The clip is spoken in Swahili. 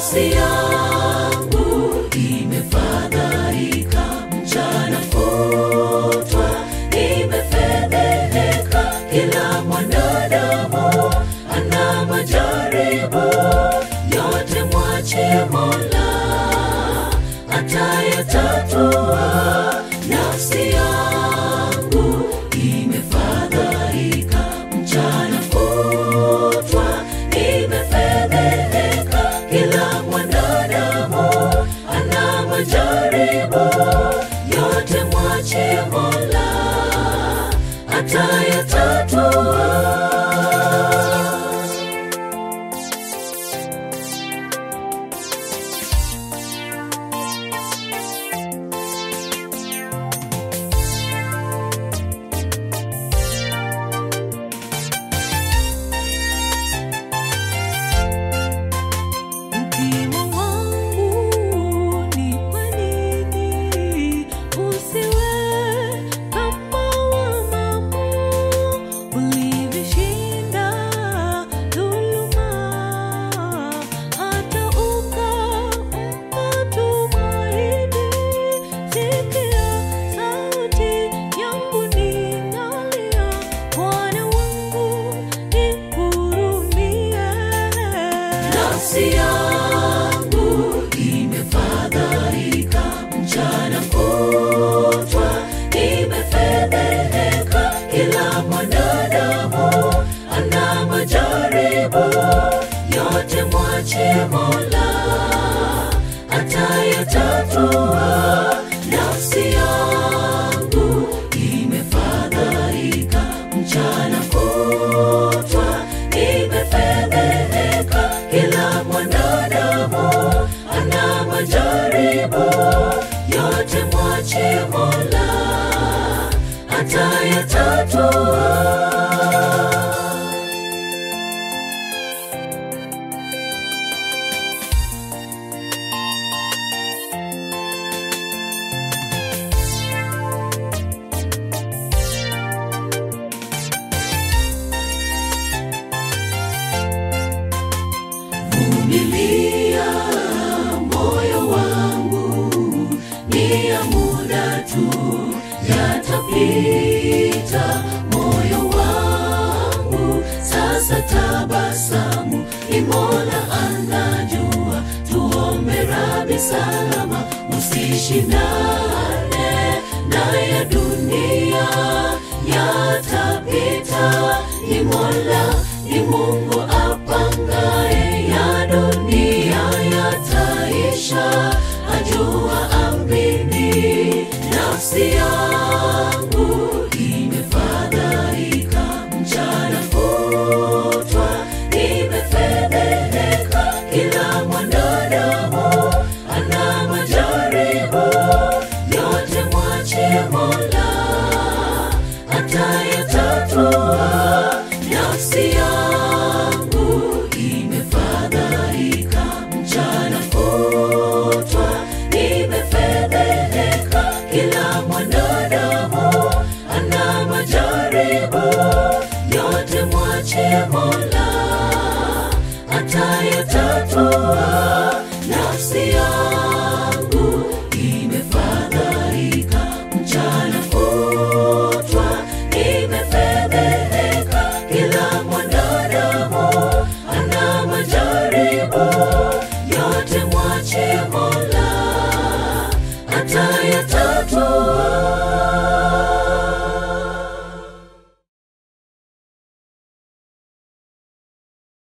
nafsi yangu imefadhaika mchana kutwa imefedheheka kila mwanadamu ana majaribu yote mwache mola atayatatua nafsi yangu imefadhaika mchana kutwa imefedheheka kila mwanadamu ana majaribu yote mwache mola atayatatua Mtima wangu ni kwa nini usiwe kama wa mama ulivyoshinda dhuluma hata ukampa tumaini. Sikia sauti yangu ninalia, Bwana wangu nihurumie. nafsi yangu imefadhaika mchana kutwa imefedheheka kila mwanadamu ana majaribu yote mwache mola atayatatua nafsi yangu imefadhaika mchana kutwa imefedheheka kila mwanadamu ana majaribu yote mwache mola atayatatua vumilia moyo wangu ni ya muda tu yatapita moyo wangu sasa tabasamu imola anajua tuombe rabi salama usishindane na ya dunia yatapita ni mola ni mungu